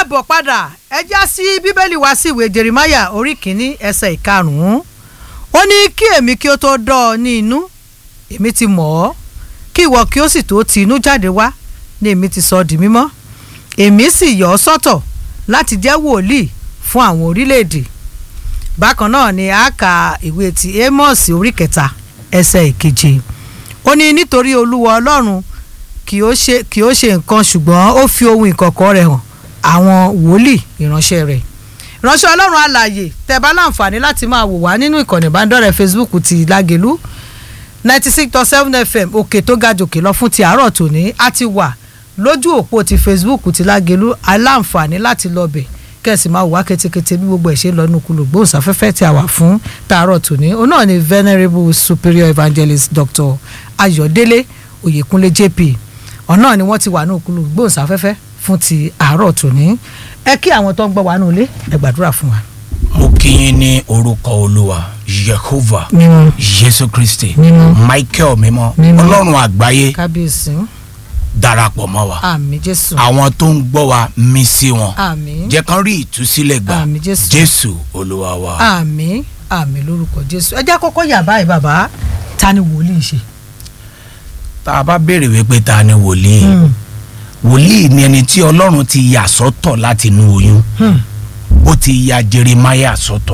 káàbọ̀ padà ẹ já sí bíbélì wá sí ìwé jerimaya orí kìíní ẹsẹ̀ ìkarùn-ún ó ní kí èmi kí ó tó dọ́ ọ ní inú èmi ti mọ̀ ọ́ kí ìwọ kí ó sì tó ti inú jáde wá ní èmi ti sọ ọ́ di mímọ́ èmi sì yọ ọ́ sọ́tọ̀ láti jẹ́ wòlíì fún àwọn orílẹ̀-èdè bákan náà ni a kà ìwé ti amos orí kẹta ẹsẹ̀ ìkeje ó ní nítorí olúwa ọlọ́run kì ó ṣe kì ó ṣe nǹkan ṣùgbọ́n ó fi ohun ìkọ̀kọ̀ rẹ̀ hàn àwọn wòlíì ìránṣẹ́ rẹ̀ ìránṣẹ́ ọlọ́run alààyè tẹ́ bá láǹfààní láti máa wò wá nínú ìkànnì ìbánidọ́rẹ̀ẹ́ facebook ti lágẹ̀lú ninety six dot seven fm òkè tó ga jòkè lọ fún ti àárọ̀ tòní a ti wà lójú òpó ti facebook ti lágẹ̀lú aláǹfààní láti lọ bẹ̀ kẹ́sì máa wà kétékété bí gbogbo ẹ̀ ṣe lọ nínú kulù gbóhùnsáfẹ́fẹ́ tí a wà fún tààrọ̀ tòní òun náà ni venerable superior evangelist dr ayọ̀délé oyèkúnlé jp ọ̀nà ni wọ́n ti wà ní òkúlù gbóhùnsáfẹ́fẹ́ fún ti àárọ̀ tòní ẹ kí àwọn tó ń gbọ́ wa ní ilé ẹ gbàdúrà fún wa. mo kí yín ní orúkọ olúwa yehova mímọ́ jésù kristi Mímọ́. michael mímọ́ Mímọ́. ọlọ́run àgbáyé kábíyèsí darapọ̀ mọ́ wa àmì jésù àwọn tó ń gbọ́ wa mí sí wọn àmì jẹ́ kán rí ìtúsílẹ̀ gbà Àmín, Jésù. jésù olúwa wa. àmì àmì lórúkọ jésù ẹ jẹ́ kọ́kọ́ yà báyìí bàbá ta ni wòlíì ṣe. tá a bá béèrè wípé ta ni wòlíì wòlíì ni ẹni tí ọlọ́run ti yà sọ́tọ̀ láti inú oyún Hmm. ó ti ya jeremiah sọ́tọ̀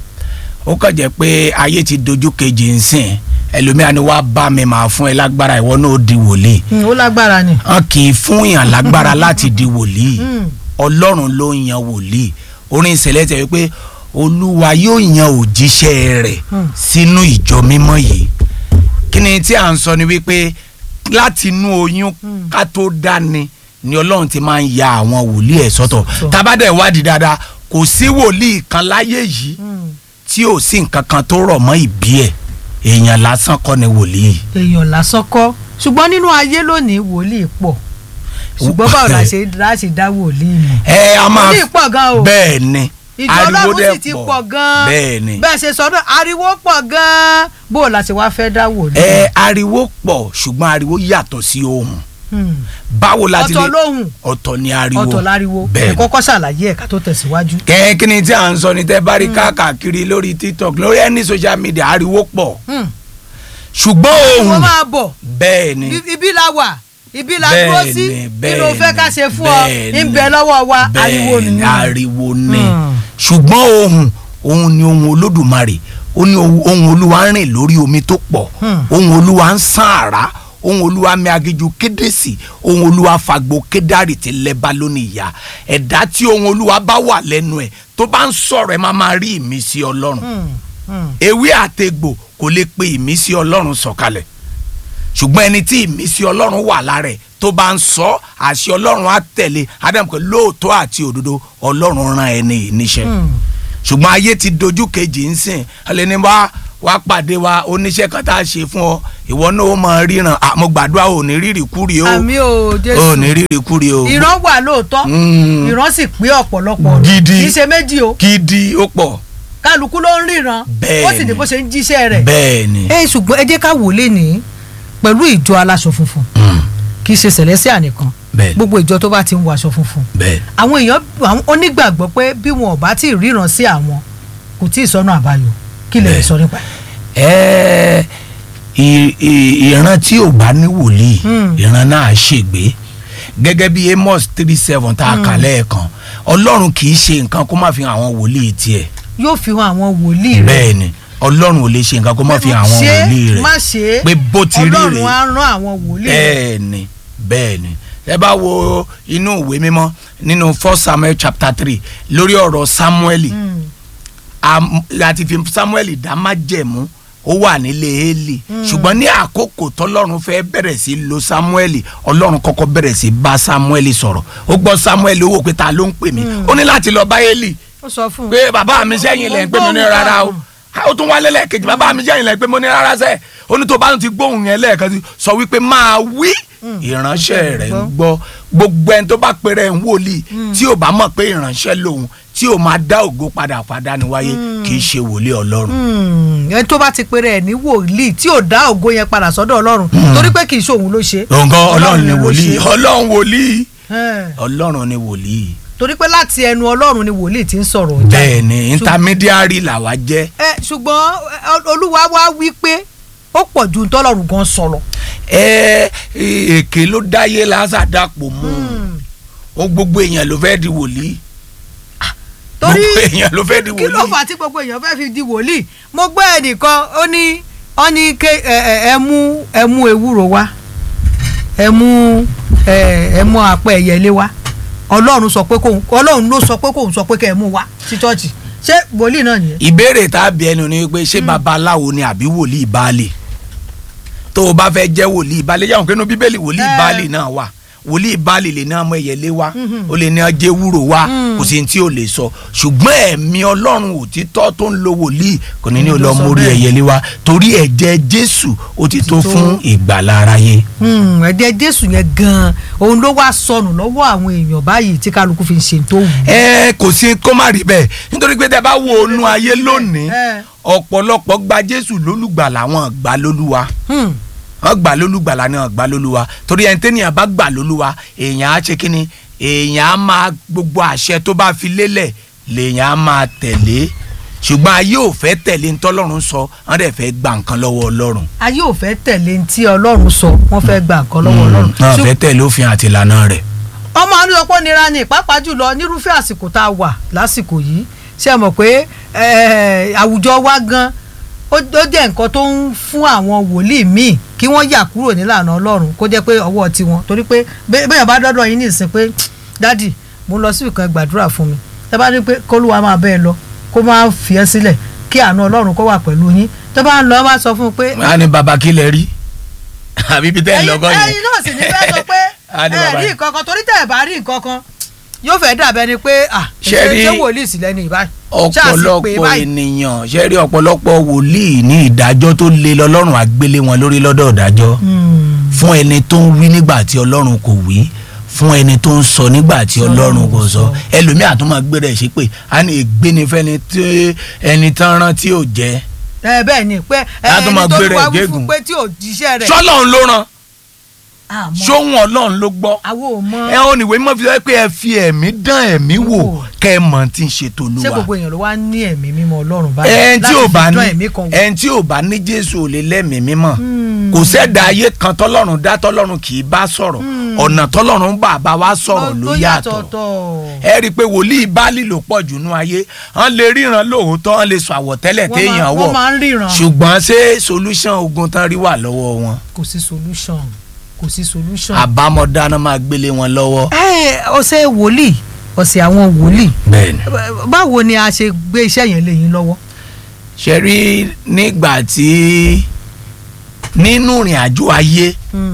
ó kàn jẹ́ pé ayé ti dojú kejì ń sìn ẹlòmíà ni wàá bá mi máa fún ẹ lágbára ìwọ náà ó di wòlíì Hmm, ó lágbára ni. wọn kì í fún yàn lágbára láti di wòlíì Hmm. ọlọ́run ló ń yan wòlíì orin ìṣẹ̀lẹ̀ tẹ̀ wípé olúwa yóò yan òjíṣẹ́ rẹ̀ Hmm. sínú ìjọ mímọ́ yìí kí ni tí à ń sọ ni wípé láti inú oyún Hmm. ká tó dání ni ọlọ́run ti máa ń ya àwọn wòlíì ẹ̀ sọ́tọ̀ Sọ́tọ̀. tábàdà ìwádìí dáadáa kò sí wòlíì kan láyé yìí Hmm. tí ò sí nǹkan kan tó rọ̀ mọ́ ìbí ẹ̀ èèyàn lásán kọ́ ni wòlíì. èèyàn lásán kọ́ ṣùgbọ́n nínú ayé lónìí wòlíì pọ̀ ṣùgbọ́n báwo la ṣe la ṣe dá wòlíì mọ̀. ẹ a máa wòlíì pọ̀ gan o. bẹ́ẹ̀ ni ìjọ ariwo ọlọ́run dẹ̀ sì ti pọ̀ gan-an bẹ́ẹ̀ ni bẹ́ẹ̀ ṣe sọdún ariwo pọ̀ gan-an bó o la ṣe wá fẹ́ dá wòlíì. ẹ ariwo pọ̀ ṣùgbọ́n ariwo yàtọ̀ sí ohùn Hmm. báwo la ti lè ọ̀tọ̀ lóhùn ọ̀tọ̀ ni ariwo ọ̀tọ̀ láriwo bẹ́ẹ̀ ẹ ni. kọ́kọ́ ṣàlàyé ẹ̀ka tó tẹ̀síwájú. kẹ́ kí ni tí à ń sọ ni tẹ́ bá rí káàkiri lórí tiktok lórí ẹni social media ariwo pọ̀ Hmm. ṣùgbọ́n wọ́n ohùn máa bọ̀ bẹ́ẹ̀ ni I- ibi la wà ibi la Bẹ́ẹ̀ dúró ni, sí bẹ́ẹ̀ kí ló fẹ́ ká ni, ṣe fún ọ bẹ́ẹ̀ ń ni. bẹ lọ́wọ́ wa ariwo bẹ́ẹ̀ ni nìyẹn. ariwo ni Hmm. ṣùgbọ́n ohùn ohùn ni ohùn olódùmarè ó ní ohùn ohùn olúwa ń rìn lórí omi tó pọ̀ Hmm. ohùn olúwa ń sán àrá ohùn olúwa mi agiju kédèsì ohùn olúwa fagbo kédárì ti lẹ́ba lónìí ìyá ẹ̀dá tí ohùn olúwa bá wà lẹ́nu ẹ̀ tó bá ń sọ̀rọ̀ ẹ̀ máa máa rí ìmísí ọlọ́run Hmm. Hmm. ewé àtegbò kò lè pe ìmísí ọlọ́run sọ̀kalẹ̀ ṣùgbọ́n ẹni tí ìmísí ọlọ́run wà lára ẹ̀ tó bá ń sọ àṣẹ ọlọ́run á tẹ̀lé ádámù pé lóòótọ́ àti òdodo ọlọ́run rán ẹni yìí níṣẹ́ Hmm. ṣùgbọ́n ayé ti dojú kejì ń sìn ẹlẹ́ni wá wá pàdé wa oníṣẹ́ kan tá a ṣe fún ọ ìwọ náà ó mọ ríran àmọ́ gbàdúrà ò ní rírì kúrì o àmì o ò jésù ní rírì kúrì o ìran wà lóòótọ́ Mm. ìran sì pé ọ̀pọ̀lọpọ̀ Gidi. kì í ṣe méjì o gidi ó pọ̀ kálukú ló ń ríran Bẹ́ẹ̀ ó sì ní ni. bó ṣe ń jíṣẹ́ rẹ̀. bẹ́ẹ̀ ni ẹ ṣùgbọ́n ẹ jẹ́ ká wò lé ní pẹ̀lú ìjọ aláṣọ funfun Mm, kì í ṣe sẹ̀lẹ́síà nìkan bẹ́ẹ̀ gbogbo ìjọ tó bá ti ń wọ aṣọ funfun bẹ́ẹ̀ àwọn èèyàn àwọn onígbàgbọ́ pé bí wọn ò bá tí ì ríran sí àwọn kò tí ì sọnù àbáyọ kí lè Bẹ́ẹ̀. sọ nípa ẹ̀. ẹ ì- ì- ìran tí ò bá ní wòlíì Hmm. ìran náà á ṣègbé gẹ́gẹ́ bí amos three seven tá a kà lẹ́ẹ̀kan ọlọ́run kì í ṣe nǹkan kó má fi hàn àwọn wòlíì tiẹ̀ yóò fi hàn àwọn wòlíì rẹ̀ bẹ́ẹ̀ ni ọlọ́run ò lè ṣe nǹkan kó má fi hàn àwọn ṣe wòlíì rẹ̀ má ṣe é pé bó ti rí ọlọ́run rèé á rán àwọn wòlíì rẹ̀. bẹ́ẹ̀ ni bẹ́ẹ̀ ni ẹ bá wo inú ìwé mímọ́ nínú first samuel chapter three lórí ọ̀rọ̀ samueli Hmm. am- láti fi samuel dá májẹ̀mú ó wà nílé eli ṣùgbọ́n ní àkókò tọ́lọ́run fẹ́ bẹ̀rẹ̀ sí lo samuel ọlọ́run kọ́kọ́ bẹ̀rẹ̀ sí bá samuel sọ̀rọ̀ ó gbọ́ samuel ó wò pé ta ló ń pè mí ó ní láti lọ bá eli ó sọ fún un pé bàbá mi sẹ́yìn lẹ̀ ń pè mí ní rárá o ó tún wálé lẹ́ẹ̀kejì bàbá mi sẹ́yìn lẹ̀ ń pè mí ní rárá sẹ́ ó ní tó bá ti gbóhùn yẹn lẹ́ẹ̀kan sí sọ wípé máa wí ìránṣẹ́ rẹ̀ ń gbọ́ gbogbo ẹni tó bá pèrè ń wòlíì tí ò bá mọ̀ pé ìránṣẹ́ lòun tí ò máa dá ògo padà padà níwáyé kì í ṣe wòlíì ọlọ́run. Hmm. ẹni tó bá ti pèrè ẹ̀ ní wòlíì tí ò dá ògo yẹn padà sọ́dọ̀ ọlọ́run torí pé kì í ṣe òun ló ṣe. òǹkọ ọlọ́run ni ló wòlíì ṣe. ọlọ́run wòlíì Ẹ̀. ọlọ́run ni wòlíì torí pé láti ẹnu ọlọ́run ni wòlíì ti ń sọ̀rọ̀ jáde. bẹ́ẹ̀ ni intermediary làwa jẹ́ ẹ ṣùgbọ́n ẹ, olúwa wá wí pé ó pọ̀ ju ntọ́lọ́run gan sọ̀rọ̀. ẹ èké ló dáyé lásàdàpọ̀ mú o gbogbo èèyàn ló fẹ́ di wòlíì torí gbogbo èèyàn ló fẹ́ di kí ló wòlíì fà á tí gbogbo èèyàn fẹ́ fi di wòlíì mo gbọ́ ẹnìkan ó ní ó ní ké ẹ ẹ ẹ mú ẹ mú ewúro wá ẹ mú ẹ ẹ mú apẹ ẹyẹlé wá ọlọ́run sọ pé kóun ọlọ́run ló sọ pé kóun sọ pé kẹ́ ẹ mú wá sí chọ́ọ̀chì ṣé wòlíì náà nìyẹn. ìbéèrè tá a bí ẹnu ni pé ṣé babaláwo ni àbí wòlíì baálé tó o bá fẹ́ jẹ́ wòlíì baálé yàwọn kínú bíbélì wòlíì Eh. baálé náà wà wòlíì baálé lè ní ọmọ ẹ̀yẹlé wá ó lè ní ọjẹ́ wúrò wá kò sí ní tí o lè sọ ṣùgbọ́n ẹ̀mí ọlọ́run òtítọ́ tó ń lo wòlíì kò ní ní o lọ Ló sọ mórí bẹ́ẹ̀. ẹ̀yẹlé wá torí ẹ̀jẹ̀ jésù ó ti tó tó. fún ìgbàlá aráyé. Hmm, ẹ̀jẹ̀ jésù yẹn gan-an òun ló wá sọnù lọ́wọ́ àwọn èèyàn báyìí tí kálukú fi ń ṣe tó wù. ẹ kò sí kó má rí bẹ́ẹ̀ nítorí pé tẹ bá wo inú ayé lónìí Eh. ọ̀pọ̀lọpọ̀ gba jésù lólùgbàlà wọn gbà lólúwa Hmm, wọn gbà lólùgbàlà ni wọn gbà lólúwa torí ẹni tẹ́nìyàn bá gbà lólúwa èèyàn á ṣe kínni èèyàn á máa gbogbo àṣẹ tó bá fi lélẹ̀ lèèyàn á máa tẹ̀lé ṣùgbọ́n ayé ò fẹ́ tẹ̀lé ntọ́lọ́run sọ wọ́n dẹ̀ fẹ́ gba nǹkan lọ́wọ́ ọlọ́run ayé ò fẹ́ tẹ̀lé ní tí ọlọ́run sọ wọ́n fẹ́ gba nǹkan lọ́wọ́ ọlọ́run. wọ́n fẹ́ tẹ̀lé òfin àti ìlànà rẹ̀. ọmọ àníyànpọ̀ nira ni pàápàá jùlọ nírúfẹ́ àsìkò tá a wà lásìkò yìí ṣe mọ̀ pé eh, àwùjọ wa gan ó ó jẹ́ nǹkan tó ń fún àwọn wòlíì míì kí wọ́n yà kúrò nílànà ọlọ́run kó jẹ́ pé ọwọ́ tiwọn torí pé bẹ́- bẹ́ẹ̀ bá dọ́dọ̀ yín nìsín pé dádì mo ń lọ sí ìkan gbàdúrà fún mi tẹ́ bá ní pé kólúwa máa bẹ́ẹ̀ lọ kó máa fi ẹ́ sílẹ̀ kí àánú ọlọ́run kó wà pẹ̀lú yín tẹ́ bá ń lọ wá sọ fún un pé wọ́n á ní baba kí lẹ rí àbí bí tẹ́ ẹ ẹ̀yin lọ́gọ́ yẹn. ẹ̀yin náà sì ní fẹ́ sọ pé Á ní ẹ bàbá rí yẹn. nǹkan kan torí tẹ́ ẹ bá rí nǹkan kan yóò fẹ́ dàbẹ́ ni pé ah Ṣé ṣé rí- ṣé wòlíì sì lẹ́nu ìbáyìí Ṣáà sì pé ọ̀pọ̀lọpọ̀ báyìí. ènìyàn ṣe rí ọ̀pọ̀lọpọ̀ wòlíì ní ìdájọ́ tó le lọ́lọ́run àgbélé wọn lórí lọ́dọ̀ ìdájọ́ Hmm. fún ẹni tó ń wí nígbà tí ọlọ́run kò wí fún ẹni tó ń sọ nígbà tí ọlọ́run kò sọ ẹlòmíà tó máa gbé rẹ̀ sí pé a ní ìgbénifẹ́ni tí ẹni tán rán tí ò jẹ́ ẹ bẹ́ẹ̀ ni pé ẹ Á tún máa ẹni tó gbé rẹ̀ wá wí gégùn. fún pé tí ò jíṣẹ́ rẹ̀ sọ́lọ́run ló rán àmọ́ sóhun ọlọ́run ló gbọ́ àwọn ò mọ ẹ ò níwèé mọ́ fi sọ pé ẹ fi ẹ̀mí dán ẹ̀mí wò Wò. kẹ́ ẹ mọ̀ tí ń ṣe ṣé tolúwa gbogbo èèyàn ló wá ní ẹ̀mí mímọ́ ọlọ́run báyìí ẹn tí láti ò fi bá dán ní ẹ̀mí kan wò. ẹn tí ò bá ní jésù ò lè lẹ́mìí mímọ́ Hmm. kò sẹ́dá ayé kan tọ́lọ́run dá tọ́lọ́run kì í bá sọ̀rọ̀ ọ̀nà tọ́lọ́run bá bá wa sọ̀rọ̀ ló yàtọ̀ ọ̀tọ̀. ẹ rí i pé wòlíì báálì ló pọ̀ jù nú ayé wọ́n lè ríran lóòótọ́ wọ́n lè sọ àwọ̀tẹ́lẹ̀ Wọ́n téèyàn máa- wọ̀ wọ́n máa ń ríran ṣùgbọ́n ṣé solution ogun tán rí wà lọ́wọ́ wọn kò sí solution kò sí solution. àbámọ̀dá náà máa gbélé wọn lọ́wọ́. ẹ ọ̀sẹ̀ wòlíì ọ̀sẹ̀ àwọn wòlíì bẹ́ẹ̀ni báwo ni a ṣe gbé iṣẹ́ yẹn lé yín lọ́wọ́. ṣe rí nígbà tí nínú ìrìn àjò ayé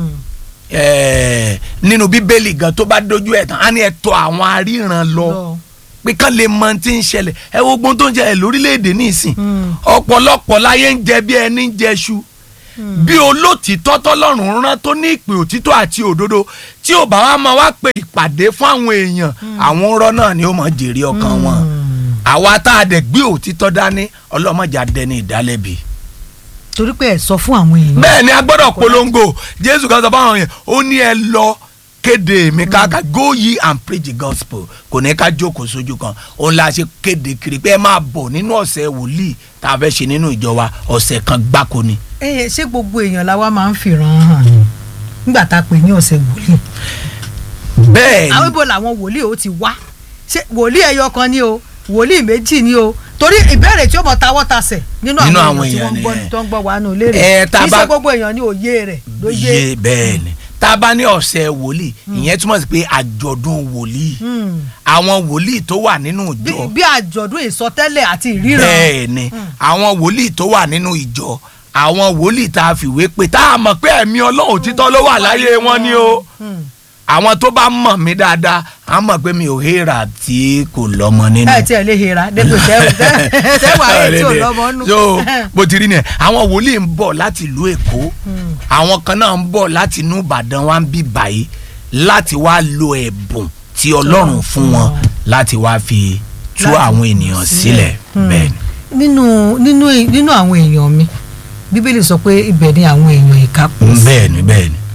eh, nínú bíbélì gan tó bá dojú ẹ̀ tán á ní ẹ tọ̀ àwọn aríran lọ Lọ. pé kán lè mọ tí ń ṣẹlẹ̀ ẹ wo gbọ́n tó ń ṣẹlẹ̀ lórílẹ̀‐èdè nísìn Mm. ọ̀pọ̀lọpọ̀ láyé ń jẹ bí ẹni ń jẹṣu bí olótìtọ́ tọ́lọ́run rán tó ní ìpè òtítọ́ àti òdodo tí ò bá wá máa wá pe ìpàdé fún àwọn èèyàn àwọn ọ̀rọ̀ náà ni ó mọ̀ jèrè ọkàn wọn àwa tá a dẹ̀ gbé òtítọ́ dání ọlọ́mọdé adẹni ìdálẹ́bi torí pé ẹ sọ fún àwọn èèyàn. bẹ́ẹ̀ ni a gbọ́dọ̀ polongo jésù kan sọ fáwọn yẹn ó ní ẹ lọ kéde mi káàkà go ye and preach the gospel kò ní ká jókòó sójú kan òun la ṣe kéde kiri pé ẹ máa bọ̀ nínú ọ̀sẹ̀ wòlíì tá a fẹ́ ṣe nínú ìjọ wa ọ̀sẹ̀ kan gbáko ni. ẹ ṣé gbogbo èèyàn la wá máa ń fìran hàn ni nígbà tá a pè ní ọ̀sẹ̀ wòlíì. bẹ́ẹ̀ àwọn ni ibo làwọn wòlíì ó ti wá ṣé wòlíì ẹyọ kan ni o wòlíì méjì ni o torí ìbéèrè tí ó mọ tawọ́ tasẹ̀ nínú Nínú àwọn àwọn èèyàn tí wọ́n ń èèyàn gbọ́ nìyẹn. tó ń gbọ́ wa nù lérè Ẹ, tá a kì í bá- ṣe gbogbo èèyàn ní òye rẹ̀ ló yé. yé bẹ́ẹ̀ ni tá a bá ní ọ̀sẹ̀ wòlíì ìyẹn túmọ̀ sí pé àjọ̀dún wòlíì Hmm. àwọn wòlíì tó wà nínú bí ìjọ bí àjọ̀dún ìsọtẹ́lẹ̀ àti ìríran. bẹ́ẹ̀ ni àwọn wòlíì tó wà nínú ìjọ àwọn wòlíì tá a fìwé pé tá a mọ̀ pé ẹ̀mí ọlọ́run òtítọ́ ló wà láyé wọn ni o Hmm. àwọn tó bá mọ̀ mí dáadáa á mọ̀ pé mi ò héra tí kò lọ́mọ nínú. ẹ tiẹ̀ lè hera dépò tẹ́wà ẹ̀ tí ò lọ́mọ nù. so bó ti rí ni àwọn wòlíì ń bọ̀ láti ìlú èkó àwọn kan náà ń bọ̀ láti inú ìbàdàn wá ń bí báyìí láti wá lo ẹ̀bùn tí ọlọ́run fún wọn láti wá fi tú Láti àwọn tú ènìyàn sílẹ̀. sílẹ̀ Hmm. bẹ́ẹ̀ ni. nínú nínú nínú àwọn èèyàn mi bíbélì sọ pé ibẹ̀ ni àwọn èèyàn ìka pọ̀ sí. bẹ́ẹ̀ ni bẹ́ẹ̀ ni. báwo lè ṣe fẹ́ dá ẹ, àlìkámọ̀ mọ̀. báwo lẹ ṣe fẹ́ dá àlìkámọ̀ mọ̀.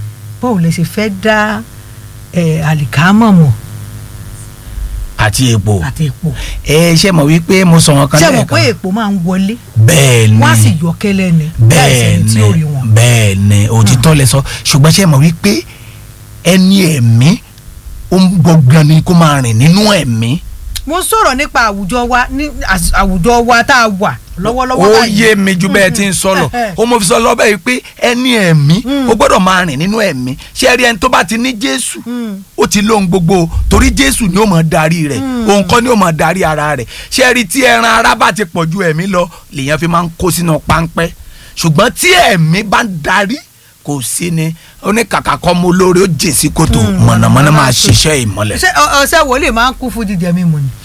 ẹ tá a bá Ẹ, ṣé gbogbo èèyàn la wá máa ń fìran hàn ni nígbà tá a pè ní ọ̀sẹ̀ wòlíì. tá a bá ní ọ̀sẹ̀ wòlíì ìyẹn túmọ̀ sí pé àjọ̀dún wòlíì àti epo àti epo ẹ ṣe mọ̀ wípé mo sọ wọn kan ṣé mọ̀ pé lẹ́ẹ̀kan epo máa ń wọlé bẹ́ẹ̀ ni wọ́n á sì yọ kẹ́lẹ́ ni láì bẹ́ẹ̀ sẹ́ni tí ni ó rí wọn. bẹ́ẹ̀ ni òtítọ́ lẹ sọ ṣùgbọ́n ṣe mọ̀ wípé ẹni ẹ̀mí ó ń gbọ̀ngàn ni kó máa rìn nínú ẹ̀mí mo ń sọ̀rọ̀ nípa àwùjọ wa ní às- àwùjọ wa tá a wà lọ́wọ́lọ́wọ́ ó báyìí. yé mi ju bẹ́ẹ̀ ti ń sọ lọ ó mo fi sọ lọ bẹ́ẹ̀ pé ẹni ẹ̀mí ó gbọ́dọ̀ máa rìn nínú ẹ̀mí ṣé ẹ rí ẹni tó bá ti ní Jésù Mm. ó ti lóhun gbogbo o, torí Jésù ni ó máa darí rẹ̀ òun kọ́ ni ó máa darí ara rẹ̀ ṣé ẹ rí tí ẹran ara bá ti pọ̀ ju ẹ̀mí lọ lèèyàn fi máa ń kó sínú páńpẹ́ ṣùgbọ́n tí ẹ̀mí bá ń darí kò sí ni oníkàkà kọ́ mo lórí ó jìn sí kòtò mọ̀nàmọ́ná máa ṣiṣẹ́ ìmọ́lẹ̀ ṣé ọ- ọṣẹ wòlíì máa ń kú fún jíjẹ mímu ni.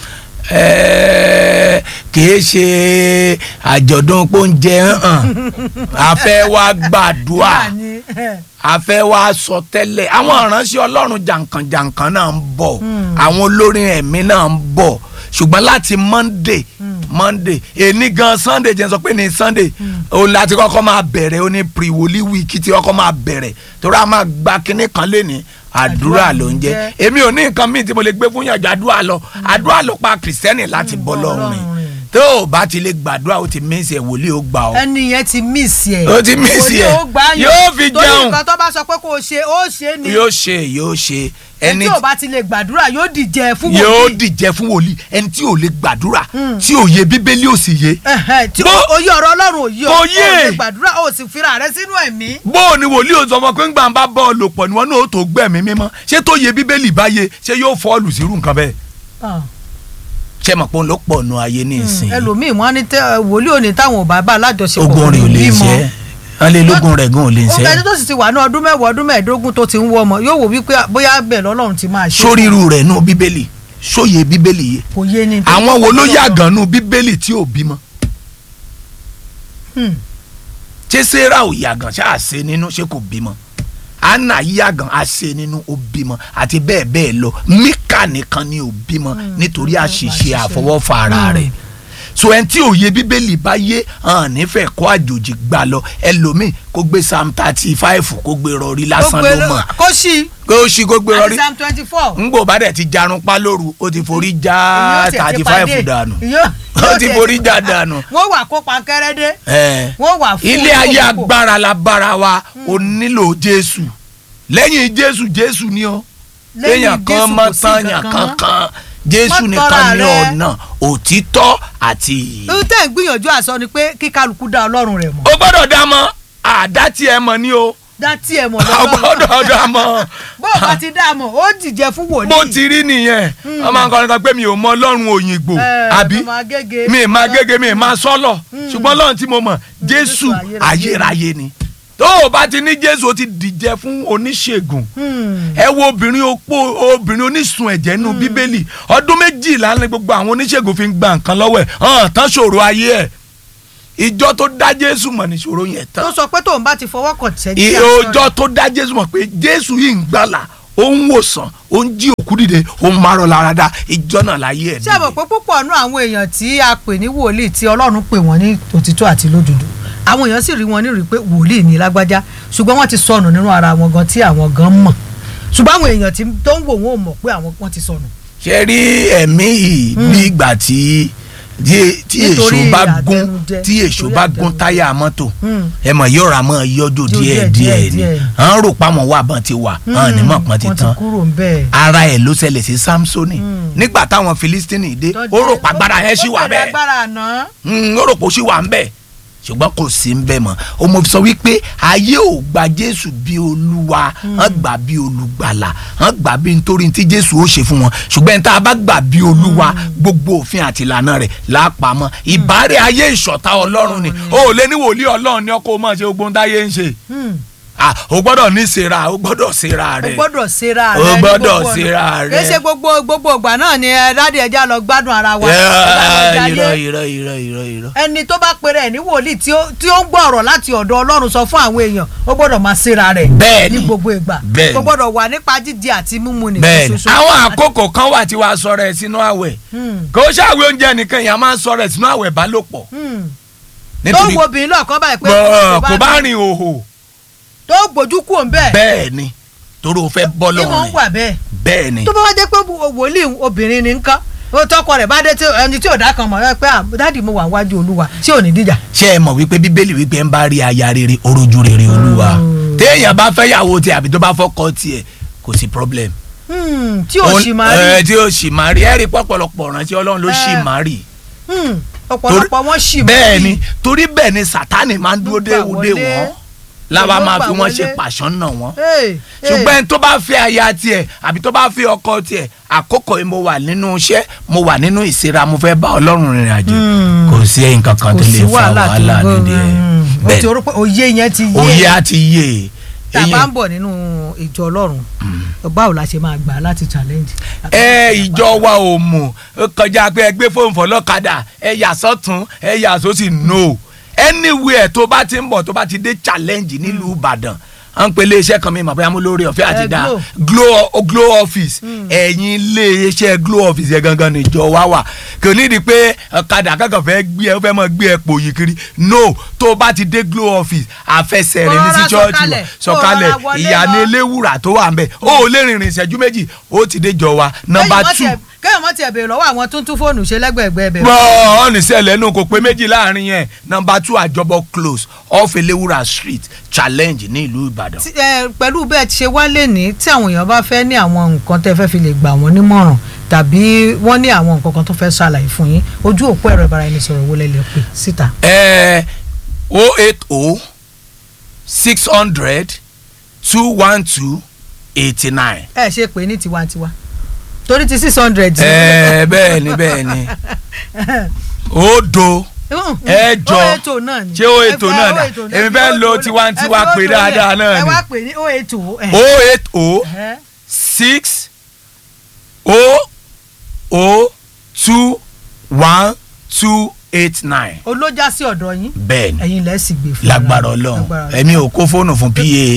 Ẹ́ẹ̀, kìí ṣe àjọ̀dún pọ́njẹ hàn a fẹ́ wá gbàdúrà Báàní, ẹ̀, a fẹ́ wá sọ tẹ́lẹ̀ àwọn ìránṣẹ́ ọlọ́run jàǹkànjàǹkàn náà ń bọ̀ àwọn olórin ẹ̀mí náà ń bọ̀ ṣùgbọ́n láti monday monday èní gan sunday jẹ́ n sọ pé ní sunday òun láti kọ́kọ́ máa bẹ̀rẹ̀ ó ní pre-wòlí wíìkì tí kọ́kọ́ máa bẹ̀rẹ̀ torí a máa gba kinní kan léni àdúrà ló ń jẹ́ èmi ò ní nǹkan míì tí mo lè gbé fún yànjọ àdúrà lọ àdúrà ló pa kìrìsìtẹ́nì láti bọ́ lọ́rùn rìn Ọlọ́run rìn. tó o bá ti lè gbàdúrà o ti mísì ẹ̀ wòlíì ó gbà ọ́ ẹni yẹn ti mísì ẹ. Ó ti miss Wòlíì ẹ̀. ó gbà yàn. Yóò fi torí jẹun. nǹkan tó bá sọ pé kó o ṣe ó ṣe é ni. yóò ṣe yóò ṣe ẹni ẹni tí ò bá ti lè gbàdúrà yóò dìjẹ fún yóò wòlíì. dìjẹ fún wòlíì ẹni tí ò lè gbàdúrà tí ò yẹ bíbélì ò sì yé Ẹ̀hẹ̀, tí Bó- oyè ọ̀rọ̀ ọlọ́run òye Kò ò yé. lè gbàdúrà ó sì fira rẹ sínú ẹ̀mí. bó o ní wòlíì ò sọ fún ọ pé ńgbà ń bá bọ́ọ̀lù pọ̀ níwọ̀n náà ó tó gbẹ̀mí mímọ́ ṣé tó yẹ bíbélì bá yé ṣé yóò fọ́ọ̀lù sírú nǹkan bẹ́ẹ̀ ṣé mọ̀ pé òun ló pọ̀ nù ayé ní ìsìn ẹlòmíì wọn á ní tẹ wòlíì òní táwọn ò bá bá alájọṣepọ̀ ogun rẹ̀ ò lè bímọ. ṣe é wọ́n lé lógun rẹ̀ gan ò lè ó ṣe é ẹni tó sì ti wà ní ọdún mẹ́wàá ọdún mẹ́ẹ̀ẹ́dógún tó ti ń wọ ọmọ yóò wò wípé bóyá bẹ́ẹ̀ lọ́lọ́run ti máa ṣe. sórí irú rẹ̀ nù bíbélì sóye bíbélì yé kò yé ni. àwọn wo ló yàgàn nù bíbélì tí ò bímọ Hmm. ṣé sarah ò yàgàn ṣáà ṣe nínú ṣé kò bímọ anna yàgàn á ṣe nínú ó bímọ àti bẹ́ẹ̀ bẹ́ẹ̀ lọ mika nìkan ni ò bímọ nítorí àṣìṣe àfọwọ́fà ara rẹ̀ so ẹni tí òye bíbélì bá yé hàn nífẹ̀ẹ́ kó àjòjì gbà lọ ẹlòmíì kó gbé psalm thirty five kó gbé rọrí lásán ló mọ̀ kó sí kó ṣí kó gbé àti rọrí psalm twenty four. ngbò bá dẹ̀ ti jarun pa lóru ó ti forí já Èyí ó tiẹ̀ thirty ti five pàdé. dànù Èyí ó- ó ti forí já dànù. wọ́n wà kó pankẹ́rẹ́ dé ẹ̀ wọ́n wà fún ilé ayé olóko. agbára la bára wa o nílò jésù lẹ́yìn jésù jésù ni o Lẹ́yìn èèyàn kan Jésù mọ́ kò sí tányàn nǹkan kan kankan jésù Má nìkan tọ́ra ní rẹ. ọ̀nà òtítọ́ àti ìyè. ohun tẹ́ ń gbìyànjú àsọ ni pé kí kálukú dá ọlọ́run rẹ̀ mọ̀ o gbọ́dọ̀ dá mọ̀ àdá tí ẹ mọ̀ ni o dá tí ẹ mọ̀ o lọ́lọ́run gbọ́dọ̀ dá mọ̀ bó o bá ti dá a mọ̀ ó dìjẹ fún wòlíì. bó ti rí nìyẹn ọmọ nǹkan kan pé mi ò mọ ọlọ́run òyìnbó Ẹ, àbí ọmọ agége. mi ì máa gégé mi ì máa sọ́lọ̀ ṣùgbọ́n ọlọ́run tí mo mọ̀ jésù Jésù ayérayé. ayérayé ni tó o bá ti ní jésù o ti dìjẹ fún oníṣègùn Hmm. ẹ wo obìnrin opó obìnrin onísun ẹ̀jẹ̀ nínú bíbélì ọdún méjìlá ni gbogbo àwọn oníṣègùn fi ń gba nǹkan lọ́wọ́ ẹ̀ hàn tán ṣòro ayé ẹ̀ ìjọ tó dá jésù mọ̀ ní ṣòro yẹn tán tó sọ pé tóun bá ti fọwọ́ kàn tẹ́ ìyè ọjọ́ tó dá jésù mọ̀ pé jésù yìí ń gbàlà ó ń wòsàn ó ń jí òkú dìde ó ń marọ lára dá ìjọ náà láyé ẹ̀ ṣé àmọ̀ pé púpọ̀ nú àwọn èèyàn tí a pè ní wòlíì tí ọlọ́run pè wọ́n ní òtítọ́ àti lódodo àwọn èèyàn sì rí wọn nírìí pé wòlíì ní lágbájá ṣùgbọ́n wọ́n ti sọnù nínú ara wọn gan tí àwọn gan mọ̀ ṣùgbọ́n àwọn èèyàn tí tó ń wò wọ́n ò mọ̀ pé àwọn wọ́n ti sọnù. ṣe rí ẹ̀mí yìí bí ìgbà tí tí tí èso Nítorí bá gún àtẹnujẹ, tí èso nítorí bá gún àtẹnujẹ. táyà mọ́tò Hmm. ẹ mọ̀ yóò ra mọ́ yọjọ́ Yóò díẹ̀ díẹ̀, díẹ̀ ni díẹ̀. à ń rò pamọ́ wà bọ́n ti wà à ní mọ̀ pọ́n ti wọ́n ti tán kúrò ń bẹ́ẹ̀. ara ẹ̀ ló ṣẹlẹ̀ sí samsoni nígbà táwọn filistini dé ó rò pàgbára yẹn ṣì wà ó bẹ̀rẹ̀ bẹ́ẹ̀ agbára àná. Mm, ó rò pé ó ṣì wà ń bẹ̀ ṣùgbọ́n kò sí ń bẹ̀ mọ́ o mo fi sọ wípé ayé ò gba jésù bí olúwa hàn gbà bí olùgbàlà hàn gbà bí nítorí tí jésù ó ṣe fún wọn ṣùgbọ́n tá a bá gbà bí olúwa gbogbo òfin àti ìlànà rẹ̀ lápamọ́ ìbárẹ̀ ayé ìṣọ̀tá ọlọ́run ni o ò lé ní wòlíì ọlọ́run ní ọkọ̀ máa ṣe gbogbo ohun táyé ń ṣe Hmm. Ah, o gbọ́dọ̀ ní sera o gbọ́dọ̀ sera o rẹ̀ gbọ́dọ̀ ṣera O rẹ ní gbọ́dọ̀ gbogbo ọ̀nà. ṣera rẹ. kì í ṣe gbogbo gbogbo ìgbà náà ni ẹ dáàdi ẹja lọ gbádùn ara wa. Yeah, Ẹ bá lọ irọ́ jayé. irọ́ irọ́ irọ́ irọ́. ẹni tó bá pèrè ẹ ní wòlíì tí ó tí ó ń gbọ́ ọ̀rọ̀ láti ọ̀dọ̀ ọlọ́run sọ fún àwọn èèyàn ó gbọ́dọ̀ máa ṣera rẹ̀ Bẹ́ẹ̀ni. ní gbogbo ìgbà Bẹ́ẹ̀ni. kò gbọ́dọ̀ wà nípa jíjẹ àti mímu nìkan bẹ́ẹ̀ni ṣoṣo. àwọn àkókò kan wà tí wàá sọ̀rọ̀ ẹ̀ sínú àwẹ̀ Hmm. kò ṣàwé oúnjẹ nìkan èèyàn máa ń sọ̀rọ̀ ẹ̀ sínú àwẹ̀ bálòpọ̀ Hmm. tó nítorí wo obìnrin lọ́ọ̀kan báyìí pé gbọ́- kò bá rìn òhò tó gbójú kúò ń bẹ́ẹ̀ bẹ́ẹ̀ ni torí o fẹ́ bọ́ tí mo ń lọ́rùn wà bẹ́ẹ̀ bẹ́ẹ̀ ni tó bá wá jẹ́ pé wòlíì obìnrin ni nǹkan tọkọ rẹ̀ bá dé tí ẹni tí ò dá kan mọ̀ ẹ pé dáàdì mo wà wájú olúwa tí ò ní díjà. ṣé ẹ mọ̀ wípé bíbélì wípé ń bá rí aya rere orójú rere olúwa téèyàn bá fẹ́ yàwó tiẹ̀ àbí tó bá fọ́kọ tiẹ̀ kò sí problem. tí ò sì máa rí. ẹ tí ò sì máa rí ẹ rí pọ̀pọ̀lọpọ̀ ránṣẹ́ ọlọ́run ló sì máa rí. ọ̀pọ̀lọpọ̀ wọn sì máa rí. bẹ́ẹ̀ ni torí bẹ́ẹ̀ ni sátánì máa ń dúró dé wọlé wọn láwa máa fi wọn ṣe pàṣán náà wọn ṣùgbọ́n ẹni tó bá fẹ́ aya tiẹ̀ àbí tó bá fẹ́ ọkọ tiẹ̀ àkókò yìí mo wà nínú iṣẹ́ mo wà nínú ìsira mo fẹ́ bá ọlọ́run rìnrìn àjò kò sí ẹ̀yìn kankan tó lè fa wàhálà nídìí ẹ̀ bẹ́ẹ̀ o ti òye yẹn ti yé òye á ti yé tá a bá ń bọ̀ nínú ìjọ ọlọ́run báwo la ṣe máa gbà láti challenge. ẹ ìjọ wa ò mọ̀ kọjá pé ẹ gbé fóònù fọlọ́kadà ẹ yà sọ́tún ẹ yà sósì no anywhere tó bá ti ń bọ̀ tó bá ti dé challenge nílùú ìbàdàn à ń pe iléeṣẹ́ kan mi mọ̀ bóyá mo lórí ọ̀fẹ́ àti dá glow glow office ẹ̀yin iléeṣẹ́ glow office yẹn gangan níjọ wá wà kò ní di pé ọ̀kadà kankan fẹ́ gbé ẹ fẹ́ mọ gbé ẹ pò yìí kiri no tó o bá ti dé glow office àfẹsẹ̀ rẹ̀ ní sí chọ́ọ̀chì wa sọ̀kalẹ̀ ìyànà eléwùrà tó wà ń bẹ̀ ó lè rìnrìn ìṣẹ́jú méjì ó ti dé jọ wa number two kéèyàn mọ̀ tiẹ̀ béèrè lọ́wọ́ àwọn tó ń tún fóònù ṣe lẹ́gbẹ̀ẹ́gbẹ́ bẹ̀rẹ̀. bọ́ ọ̀nì sẹ́lẹ̀ nù kò pé méjì láàrin yẹn nọmba two àjọbọ close off elewura street challenge ní ìlú ìbàdàn. pẹ̀lú bẹ́ẹ̀ ti ṣe wálé ní tí àwọn èèyàn bá fẹ́ ní àwọn nǹkan tẹ́ fẹ́ fi lè gbà wọ́n nímọ̀ràn tàbí wọ́n ní àwọn nǹkan kan tó fẹ́ ṣàlàyé fún yín ojú òpó ẹ̀rọ ìbára ẹni sọ̀rọ̀ wọlé lè pè síta. ẹ o eight o six hundred two one two eighty nine. ẹ ṣe pé ní tiwantiwa torí ti six hundred. ẹ bẹ́ẹ̀ ni bẹ́ẹ̀ ni òdo ẹ̀jọ ṣé o ètò náà dà èmi fẹ́ lo tiwantiwa pé dáadáa náà ni ẹ wá pè ní o eight o. o eight o six o o two one two eight nine. olójà sí ọ̀dọ̀ yín. bẹ́ẹ̀ni ẹ̀yin lẹ sì gbé fún lágbára Ọlọ́run èmi ò kó fóònù fún pa.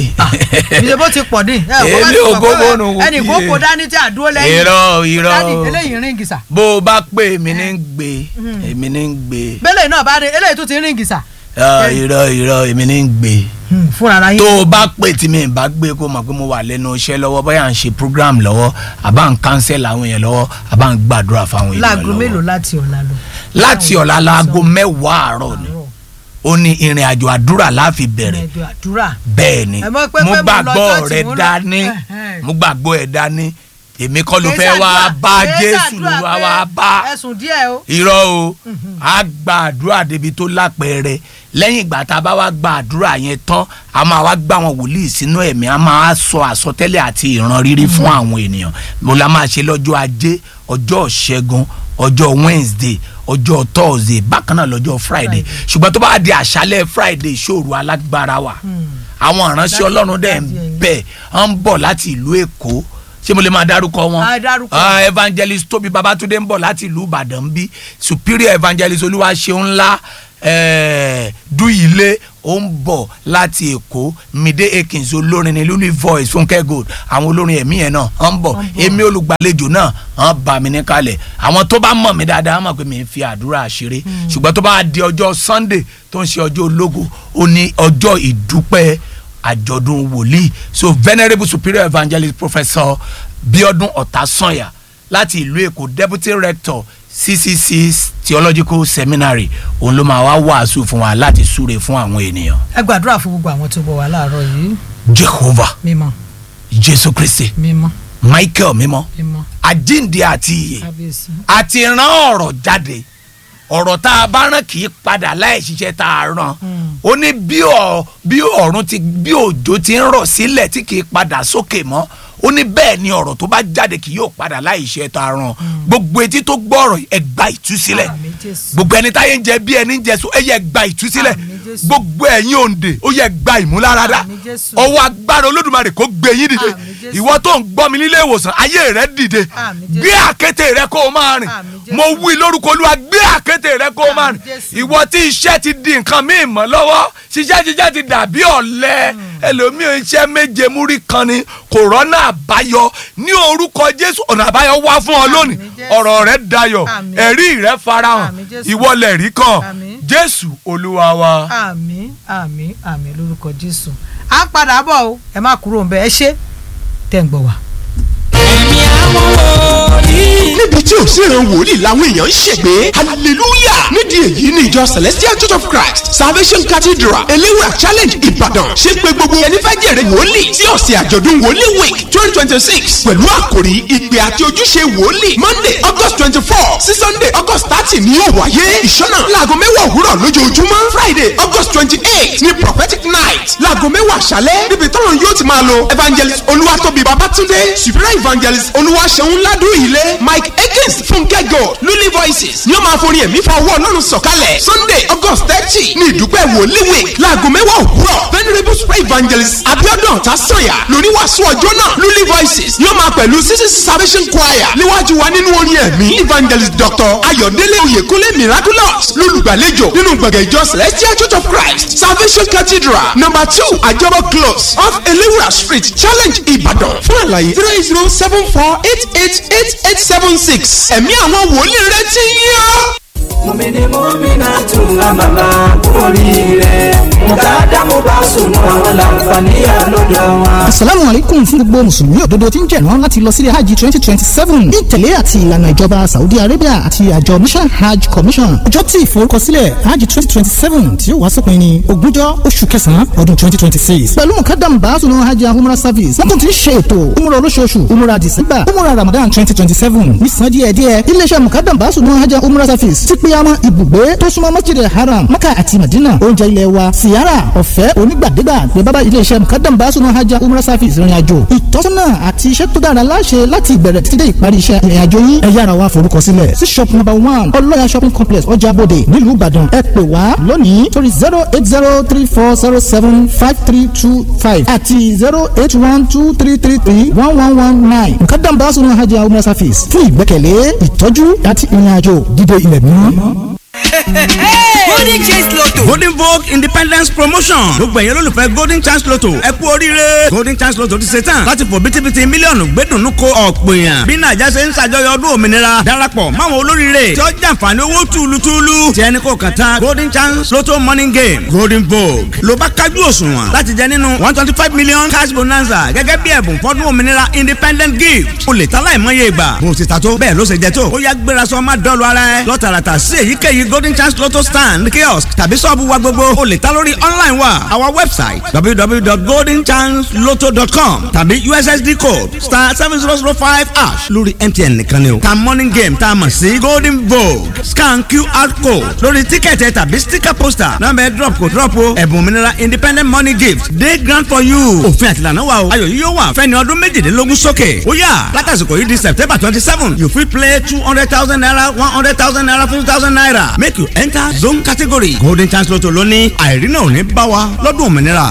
ìṣe bó ti pọ̀ ní. èmi ò kó fóònù fún pa. ẹnì kó kó dání tí àdúró lẹ́yìn. irọ́ irọ́ dání eléyìí ríngì sà. bó o bá pè èmi ní ń gbé èmi ní ń gbé. bẹ́lẹ̀ náà bá dé eléyìí tún ti ríngì sà. irọ́ irọ́ èmi ní ń gbé fúnra ara yín. tó o bá pè tí mi bá gbé kó mọ̀ pé mo wà lẹ́nu iṣẹ́ lọ́wọ́ bóyá à ń ṣe program lọ́wọ́ àbá ń cancel àwọn èèyàn lọ́wọ́ àbá ń gbàdúrà fáwọn èèyàn lọ́wọ́. láago mélòó láti ọ̀la lọ. láti ọ̀la láago mẹ́wàá àárọ̀ ni ó ní ìrìn àjò àdúrà láfi bẹ̀rẹ̀ ìrìn àjò àdúrà. bẹ́ẹ̀ ni mo gbàgbọ́ rẹ dání mo gbàgbọ́ ẹ dání èmi kọ́ ló fẹ́ wá bá jésù ló wá wá bá ẹ̀sùn díẹ̀ o. irọ́ o a gba àdúrà débi tó lápẹẹrẹ lẹ́yìn ìgbà tá a bá wá gba àdúrà yẹn tán a máa wá gbá àwọn wòlíì sínú ẹ̀mí a máa sọ àsọtẹ́lẹ̀ àti ìran rírí fún àwọn ènìyàn mo la máa ṣe lọ́jọ́ ajé ọjọ́ ṣẹ́gun ọjọ́ wednesday ọjọ́ thursday bákan náà lọ́jọ́ friday ṣùgbọ́n tó bá di àṣálẹ̀ friday ìṣòro alágbára wa àwọn ìránṣẹ́ ọlọ́run dẹ̀ ń bẹ̀ ń bọ̀ láti ìlú èkó ṣé mo lè máa dárúkọ wọn uh, evangelist tóbi babatunde ń bọ̀ láti ìlú ìbàdàn bí superior evangelist olúwaṣeun ńlá eh, dúyìlé ó ń bọ̀ láti èkó mide akins olórin ní lulu voice fúnkẹ́ gold àwọn olórin ẹ̀mí yẹn náà ń bọ̀ èmi olùgbàlejò náà ń bá mi ní kalẹ̀ àwọn tó bá mọ̀ mí dáadáa mọ̀ pé mi ń fi àdúrà ṣeré ṣùgbọ́n tó bá di ọjọ́ sunday tó ń ṣe ọjọ́ ológo ó ní ọjọ́ ìdúpẹ́ àjọ̀dún wòlíì so venerable superior evangelist professor biodun ọ̀tásànyà láti ìlú èkó deputy rector ccc theological seminary òun ló máa wá wàásù fún wa láti súre fún àwọn ènìyàn. ẹ gbàdúrà fún gbogbo àwọn tó bọ̀ wá láàárọ̀ yìí. jehovah mímọ́ jésù kristi mímọ́ michael mímọ́ mímọ́ àjíǹde àti ìyè kábíyèsí. àti rán ọ̀rọ̀ jáde ọ̀rọ̀ tá a bá rán kì í padà láì ṣiṣẹ́ tá a rán ó ní bí ọ̀ bí ọ̀run ti bí òjò ti ń rọ̀ sílẹ̀ tí kì í padà sókè mọ́ ó ní bẹ́ẹ̀ ni ọ̀rọ̀ tó bá jáde kì yóò padà láì ṣe tá a rán gbogbo etí tó gbọ́ ọ̀rọ̀ ẹ gba ìtúsílẹ̀ Àmín Jésù. gbogbo ẹni táyé ń jẹ bí ẹni ń jẹ so ẹ yẹ gba ìtúsílẹ̀ Àmín Jésù. gbogbo ẹ̀yin òǹdè ó yẹ gba ìmúláradá Àmín Jésù. ọwọ́ agbára olódùmarè kó gbé yín dìde Àmín Jésù. ìwọ tó ń gbọ́ mi nílé ìwòsàn ayé rẹ dìde Àmín Jésù. gbé àkété rẹ kó o máa rìn Àmín Jésù. mo wí lórúkọ olúwa gbé àkété rẹ kó o máa Àmín rìn Jésù. ìwọ tí iṣẹ́ ti di nǹkan míì mọ́ lọ́wọ́ ṣiṣẹ́ ṣiṣẹ́ ti dàbí ọ̀lẹ ẹlòmíì iṣẹ́ méje múrí kan ni kòrónà àbáyọ ní orúkọ jésù ọ̀nà àbáyọ wá fún ọ lónìí Àmín Jésù. ọ̀rọ̀ rẹ dayọ̀ Àmín. ẹ̀rí rẹ farahàn Àmín Jésù. ìwọlẹ̀ rí kan Àmín. jésù olúwa wa. àmín àmín àmín lórúkọ jésù à ń padà bọ̀ o ẹ má kúrò ń bẹ ẹ ṣé tẹ̀ ń gbọ́ wa. ẹ̀mí níbi tí ò sí ìran wòlíì làwọn èèyàn ń ṣègbè hallelujah nídìí èyí ni ìjọ celestial church of christ salvation cathedral eléwà challenge ìbàdàn ṣe pé gbogbo ẹni fẹ́ jèrè wòlíì tí ọ̀sẹ̀ àjọ̀dún wòlíì week twenty twenty six pẹ̀lú àkòrí ìpè àti ojúṣe wòlíì monday august twenty four sí sunday august thirty ni yóò wáyé ìṣọ́nà láago mẹ́wàá òwúrọ̀ lójoojúmọ́ friday august twenty eight ni prophetic night láago mẹ́wàá àṣálẹ́ níbi tọ́run yóò ti máa lo evangelist olúwatóbi babatunde superior evangelist olúwaṣeun ládùn ilé mike ekins fúnkẹ́ gold lulí voices ni ó máa forí ẹ̀mí fa ọwọ́ ọlọ́run sọ̀kalẹ̀ sunday august thirty ni ìdúpẹ́ wòlíì week láago mẹ́wàá òwúrọ̀ venerable super evangelist abiodun tasanya lórí wàásù ọjọ́ náà lulí voices ni ó máa pẹ̀lú sisi salvation choir níwájú wa nínú orin ẹ̀mí evangelist dr ayọ̀délé oyèkúnlé miraculous lólùgbàlejò nínú gbọ̀ngàn ìjọ celestial church of christ salvation cathedral number two àjọbọ close off elewura street challenge ìbàdàn fún àlàyé zero eight zero seven four eight eight eight eight seven six ẹ̀mí àwọn wòlíì rẹ ti yàn. mọ̀mìnì mọ́mìnà tún àmàlà oríire mùkàdámù bá sùn àwọn làǹfààní àlọ́dọ̀ wọn. asalaamu aleykum fún gbogbo mùsùlùmí òdodo tí ń jẹ̀rán láti lọ sílé hajj twenty twenty seven ní ìtẹ̀lé àti ìlànà ìjọba saudi arabia àti àjọ mission hajj commission ọjọ́ tí ìforúkọsílẹ̀ hajj twenty twenty seven tí ó wá sópin ní ogúnjọ́ oṣù kẹsàn-án ọdún twenty twenty six pẹ̀lú mùkàdámù bá sùn hajj and umrah service wọ́n tún ti ń ṣe ètò umrah olóṣooṣù umrah december umrah ramadan twenty twenty seven nísàn díẹ̀díẹ̀ iléeṣẹ́ mùkàdámù bá sùn hajj and umrah service ti pé àwọn ibùgbé tó súnmọ́ masjid haram maka àti madina oúnjẹ ilẹ̀ wa siyara ọ̀fẹ́ onígbàdégbà ní bábá iléeṣẹ́ mukadam basunu hajj umrah service ìrìn àjò ìtọ́sọ́nà àti iṣẹ́ tó dára láṣẹ láti ìbẹ̀rẹ̀ títí dé ìparí iṣẹ́ ìrìn àjò yín ẹ yára wá forúkọ sílẹ̀ sí shop number one ọlọ́yà shopping complex ọjà bòde nílùú ìbàdàn ẹ pè wá lónìí torí zero eight zero three four zero seven five three two five àti zero eight one two three three three one one one nine mukadam basunu hajj umrah service fún ìgbẹ́kẹ̀lé ìtọ́jú àti ìrìn àjò dídé ilẹ̀ mímọ́. golden chance lotto golden vogue independence promotion gbogbo ẹ̀yẹ́ lólùfẹ́ golden chance lotto ẹ kú oríire golden chance lotto ti ṣe tán láti fò bítíbitì mílíọ̀nù gbẹ́dùnú ko ọ̀pọ̀ èèyàn bí nàìjà ṣe ń ṣàjọyọ̀ ọdún òmìnira darapọ̀ máwọn olóríire tí ó jàǹfààní owó túlùtúlù tí ẹni kò kàn tán golden chance lotto morning game golden vogue ló bá kájú òṣùwọ̀n láti jẹ nínú one twenty five million cash bonanza gẹ́gẹ́ bí ẹ̀bùn fọ́dún òmìnira independent gift o lè ta láìmọye ìgbà bó ti ta tó bẹ́ẹ̀ ló ṣe jẹ tó ó yá gbéra sọ má dọ́ọ̀lù ara ẹ lọ́tàràtà sí èyíkéyìí golden chance lotto stand kiosk tàbí sọ́ọ̀bù wa gbogbo o lè ta lórí online wa our website www.goldenchancelotto.com tàbí ussd code star seven zero zero five hash lórí mtn nìkan ni o ta morning game tá a mọ̀ sí golden vogue scan qr code lórí tíkẹ̀tì tàbí sticker poster nọ́mbà ẹ̀ drop kò drop o ẹ̀bùn òmìnira independent money gift dey grand for you òfin àtìlànà wa o ayọ̀ yìí yóò wà fẹ́ni ọdún méjìdínlógún sókè ó yá látàsìkò yìí di september twenty seven you fit play two hundred thousand naira one hundred thousand naira fifty thousand naira make you enter zone category golden chance lotto lóní àìrínà ò ní bá wa lọ́dún òmìnira.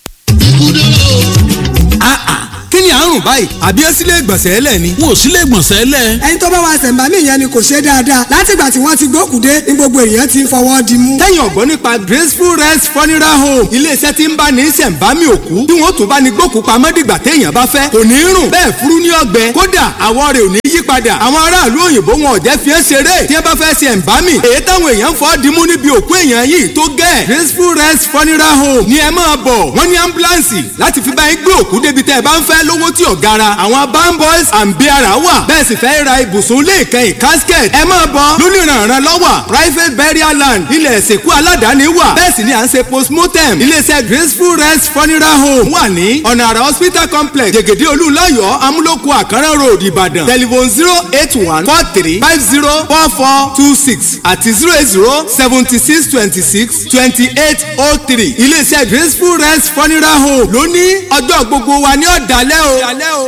kí ni àrùn báyìí àbí ẹ sílé ìgbọ̀nsẹ̀ ẹlẹ́ ni. wọn ò sílé ìgbọ̀nsẹ̀ ẹlẹ́. ẹni tó bá wa ṣẹ̀ǹbámì yẹn ni kò ṣe dáadáa látìgbà tí wọ́n ti gbókùdé ní gbogbo èèyàn ti ń fọwọ́ di mú. tẹ́yìn ọ̀gbọ́n nípa graceful rest funeral home iléeṣẹ́ tí ń bá ní ṣẹ̀ǹbámì òkú tí wọ́n tún bá ní gbókù pamọ́ dìgbà téèyàn bá fẹ́ kò ní rùn bẹ́ẹ̀ furu ní ọgbẹ́ kódà àwọ̀ rẹ̀ ò ní yí padà àwọn aráàlú òyìnbó wọn ò jẹ́ fi ẹ́ ṣeré tí wọ́n bá fẹ́ ṣẹ̀ǹbámì èyí táwọn èèyàn fọ́ dimú níbi òkú èèyàn yìí tó gẹ́ graceful rest funeral home ni ẹ máa bọ̀ wọ́n ní ambulance láti fi bá yín gbé òkú débi tẹ́ ẹ bá ń fẹ́ lówó tí ò gara àwọn bamboys and biara wà bẹ́ẹ̀ sì fẹ́ ra ibùsùn ilé ìkẹyìn casket ẹ máa bọ̀ lónìrànràn lọ́wọ́ private burial land ilẹ̀ ìsìnkú aládàáni wà bẹ́ẹ̀ sì ni à ń ṣe postmortem iléeṣẹ́ graceful rest funeral home wà ní ọ̀nà àrà hospital complex jẹ̀gẹ̀dẹ̀ olúlayọ̀ amúlòkù àkàrà road ìbàdàn telephone zero eight one four three five zero four four two six àti zero eight zero seventy six twenty six twenty eight oh three iléeṣẹ́ graceful rest funeral home lóní ọjọ́ gbogbo wa ní ọ̀dàlẹ́ o.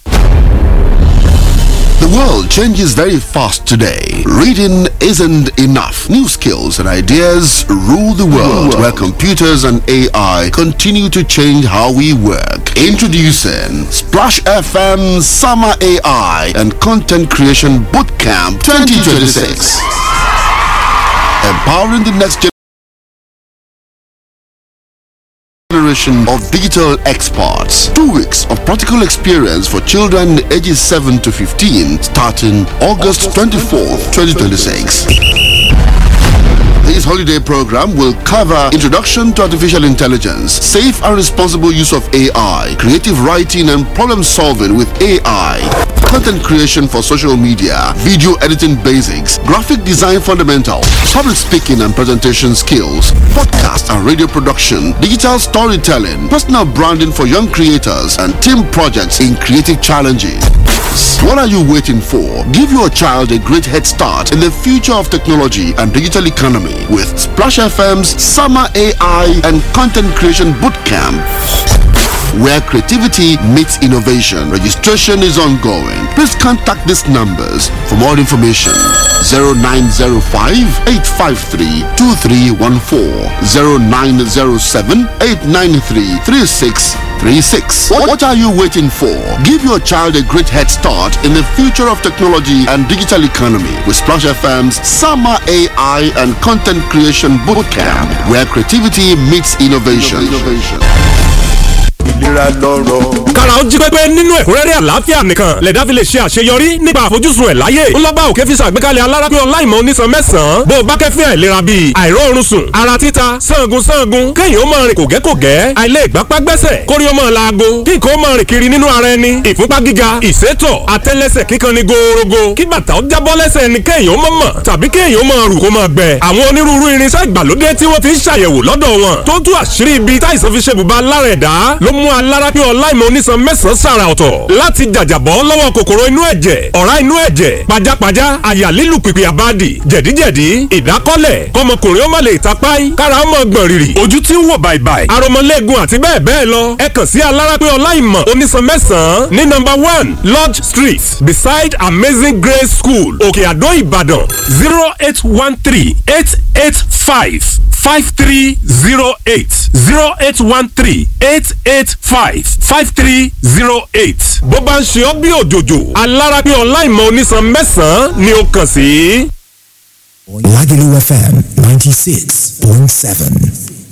The world changes very fast today. Reading isn't enough. New skills and ideas rule the world, where computers and AI continue to change how we work. Introducing Splash FM Summer AI and Content Creation Bootcamp 2026. Empowering the next generation. generation of digital experts. Two weeks of practical experience for children ages 7 to 15 starting August 24th, 2026. This holiday program will cover introduction to artificial intelligence, safe and responsible use of AI, creative writing and problem solving with AI, content creation for social media, video editing basics, graphic design fundamentals, public speaking and presentation skills, podcast and radio production, digital storytelling, personal branding for young creators, and team projects in creative challenges. What are you waiting for? Give your child a great head start in the future of technology and digital economy with Splash FM's Summer AI and Content Creation Bootcamp where creativity meets innovation. Registration is ongoing. Please contact these numbers for more information. 0905 853 2314 0907 893 3636. What are you waiting for? Give your child a great head start in the future of technology and digital economy with Splash FM's Summer AI and Content Creation Bootcamp, where creativity meets innovation. ìlera lọ́rọ̀. kára ó jí pépé nínú ẹ̀kúnrẹ́rẹ́ àlàáfíà nìkan lẹ̀dá fi lè ṣe àṣeyọrí nípa àfojúsùn ẹ̀ láyé ńlọ́ba òkè fi ṣàgbékalẹ̀ alárápín ọláìmọ̀ onísan mẹ́sàn-án bó o bá kẹ́fín àìlera bíi àìróorun sùn ara títa sangun sangun kéèyàn ó máa rìn kògẹ́kògẹ́ àìlè ìgbápá gbẹ́sẹ̀ kórí ó máa laago kí nǹkan ó máa rìn kiri nínú ara ẹni ìfúnpá gíga ìsétọ̀ àtẹ́lẹsẹ̀ kíkan ni gòòrògò kí bàtà ó jábọ́ lẹ́sẹ̀ ni kéèyàn ó máa mọ̀ tàbí kéèyàn ó máa rù kó máa gbẹ àwọn onírúurú irinṣẹ́ ìgbàlódé tí wọ́n fi ń ṣàyẹ̀wò lọ́dọ̀ wọn tó tú àṣírí ibi táìsàn fi ṣe bùbá lára ẹ̀dá ló mú alárápín ọláìmọ̀ onísan mẹ́sàn-án sàrà ọ̀tọ̀ láti jàjàbọ́ lọ́wọ́ kòkòrò inú ẹ̀jẹ̀ ọ̀rá inú ẹ̀jẹ̀ pajápajá àyà lílù pìpì àbádì jẹ̀díjẹ̀dí ìdákọ́lẹ̀ kọmọkùnrin ó má lè tapáì kára ó mọ̀ gbọ̀n rìrì ojú tí ń wò bàìbàì aromọlẹ́gun àti bẹ́ẹ̀ bẹ́ẹ̀ lọ ẹ kàn sí alárápín ọláìmọ̀ onísan mẹ́sàn-án ní nọ́mbà one lodge street beside amazing grace school òkè àdó ìbàdàn zero eight one three eight eight five five three zero eight zero eight one three eight eight five five three zero eight. bó bá ń ṣe ọ́ bí òjòjò alárápí ọláìmọ̀ onísan mẹ́sàn-án ni ó kàn sí. Lagelu FM 96.7.